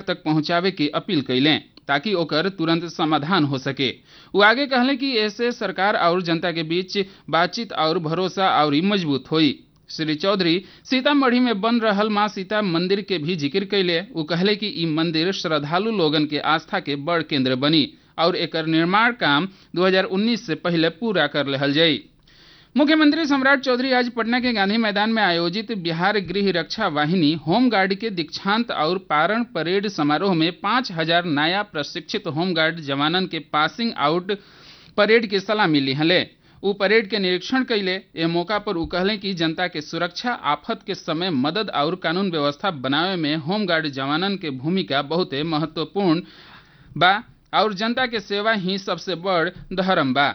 तक पहुंचावे के अपील कैलें ताकि ओकर तुरंत समाधान हो सके वो आगे कहले कि ऐसे सरकार और जनता के बीच बातचीत और भरोसा और मजबूत हुई श्री चौधरी सीतामढ़ी में बन रहल माँ सीता मंदिर के भी जिक्र कैले वो कहले कि ई मंदिर श्रद्धालु लोगन के आस्था के बड़ केंद्र बनी और एकर निर्माण काम 2019 से पहले पूरा कर लेहल जाई मुख्यमंत्री सम्राट चौधरी आज पटना के गांधी मैदान में आयोजित बिहार गृह रक्षा वाहिनी होमगार्ड के दीक्षांत और पारण परेड समारोह में पाँच हजार नया प्रशिक्षित होमगार्ड जवानन के पासिंग आउट परेड की सलामी लिहले उ परेड के निरीक्षण कैले ए मौका पर उ कहले कि जनता के सुरक्षा आफत के समय मदद और कानून व्यवस्था बनावे में होमगार्ड जवानन के भूमिका बहुते महत्वपूर्ण बा और जनता के सेवा ही सबसे बड़ धर्म बा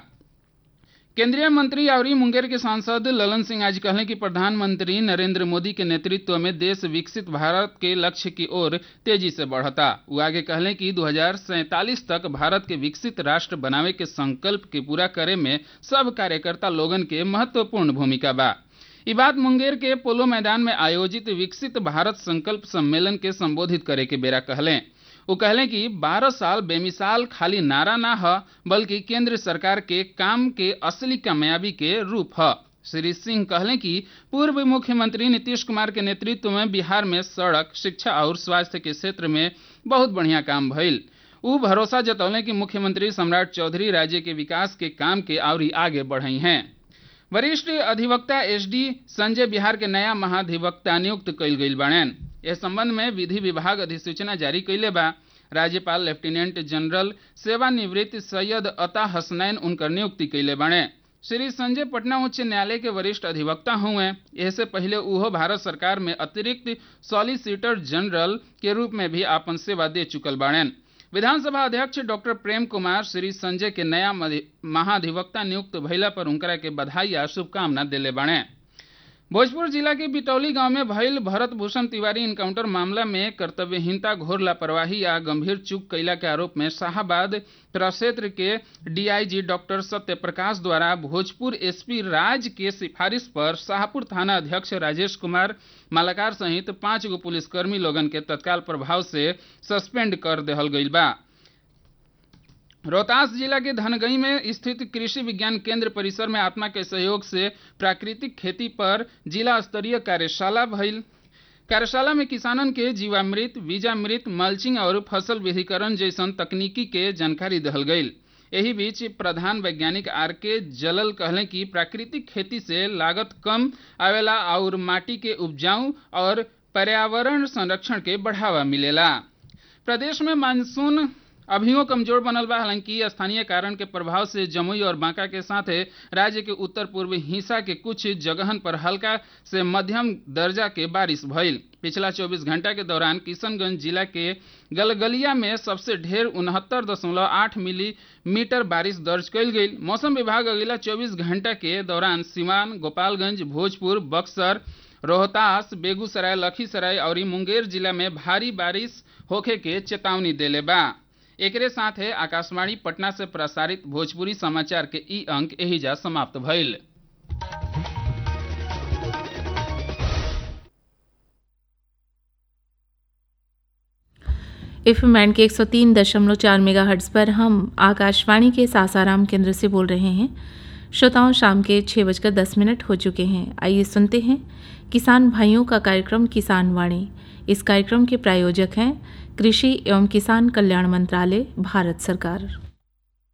केंद्रीय मंत्री और मुंगेर के सांसद ललन सिंह आज कहले कि प्रधानमंत्री नरेंद्र मोदी के नेतृत्व में देश विकसित भारत के लक्ष्य की ओर तेजी से बढ़ता वो आगे कहले कि दो तक भारत के विकसित राष्ट्र बनावे के संकल्प के पूरा करे में सब कार्यकर्ता लोगन के महत्वपूर्ण भूमिका बा ये बात मुंगेर के पोलो मैदान में आयोजित विकसित भारत संकल्प सम्मेलन के संबोधित करे के बेरा कहले वो कहले कि 12 साल बेमिसाल खाली नारा ना ह बल्कि केंद्र सरकार के काम के असली कामयाबी के रूप ह श्री सिंह कहले कि पूर्व मुख्यमंत्री नीतीश कुमार के नेतृत्व में बिहार में सड़क शिक्षा और स्वास्थ्य के क्षेत्र में बहुत बढ़िया काम भइल उ भरोसा जतौले कि मुख्यमंत्री सम्राट चौधरी राज्य के विकास के काम के और आगे बढ़ई हैं वरिष्ठ अधिवक्ता एस डी संजय बिहार के नया महाधिवक्ता नियुक्त कइल गइल बाड़ेन इस संबंध में विधि विभाग अधिसूचना जारी कैले बा राज्यपाल लेफ्टिनेंट जनरल सेवानिवृत्त सैयद अता हसनैन उनकर नियुक्ति कैले बाड़े श्री संजय पटना उच्च न्यायालय के वरिष्ठ अधिवक्ता हुए इससे पहले उहो भारत सरकार में अतिरिक्त सॉलिसिटर जनरल के रूप में भी आपन सेवा दे चुकल बाड़ेन विधानसभा अध्यक्ष डॉक्टर प्रेम कुमार श्री संजय के नया महाधिवक्ता नियुक्त भइला पर उनकरा के बधाई आ शुभकामना दिले बाड़े भोजपुर जिला के बिटौली गांव में भइल भरत भूषण तिवारी इनकाउंटर मामला में कर्तव्यहीनता घोर लापरवाही या गंभीर चूक कैला के आरोप में शाहबाद प्रक्षेत्र के डीआईजी डॉक्टर सत्य प्रकाश द्वारा भोजपुर एसपी राज के सिफारिश पर शाहपुर थाना अध्यक्ष राजेश कुमार मालाकार सहित पांच गो पुलिसकर्मी लोगन के तत्काल प्रभाव से सस्पेंड कर देहल गईल बा रोहतास जिला के धनगई में स्थित कृषि विज्ञान केंद्र परिसर में आत्मा के सहयोग से प्राकृतिक खेती पर जिला स्तरीय कार्यशाला भइल कार्यशाला में किसानन के जीवामृत बीजामृत मल्चिंग और फसल विधिकरण जैसन तकनीकी के जानकारी दहल गईल एही बीच प्रधान वैज्ञानिक आर के जलल कहले कि प्राकृतिक खेती से लागत कम आवेला और माटी के उपजाऊ और पर्यावरण संरक्षण के बढ़ावा मिलेला प्रदेश में मानसून अभियो कमजोर बनल बा हालांकि स्थानीय कारण के प्रभाव से जमुई और बांका के साथ राज्य के उत्तर पूर्वी हिस्सा के कुछ जगहन पर हल्का से मध्यम दर्जा के बारिश भइल पिछला 24 घंटा के दौरान किशनगंज जिला के गलगलिया में सबसे ढेर उनहत्तर दशमलव आठ मिलीमीटर बारिश दर्ज कयल गई मौसम विभाग अगला 24 घंटा के दौरान सिवान गोपालगंज भोजपुर बक्सर रोहतास बेगूसराय लखीसराय और मुंगेर जिला में भारी बारिश होखे के चेतावनी देले बा एकरे साथ है आकाशवाणी पटना से प्रसारित भोजपुरी समाचार के ई अंक एहिजा समाप्त भइल एफ एम के एक सौ तीन दशमलव चार मेगा हर्ट्स पर हम आकाशवाणी के सासाराम केंद्र से बोल रहे हैं श्रोताओं शाम के छः बजकर दस मिनट हो चुके हैं आइए सुनते हैं किसान भाइयों का कार्यक्रम किसान वाणी इस कार्यक्रम के प्रायोजक हैं कृषि एवं किसान कल्याण मंत्रालय भारत सरकार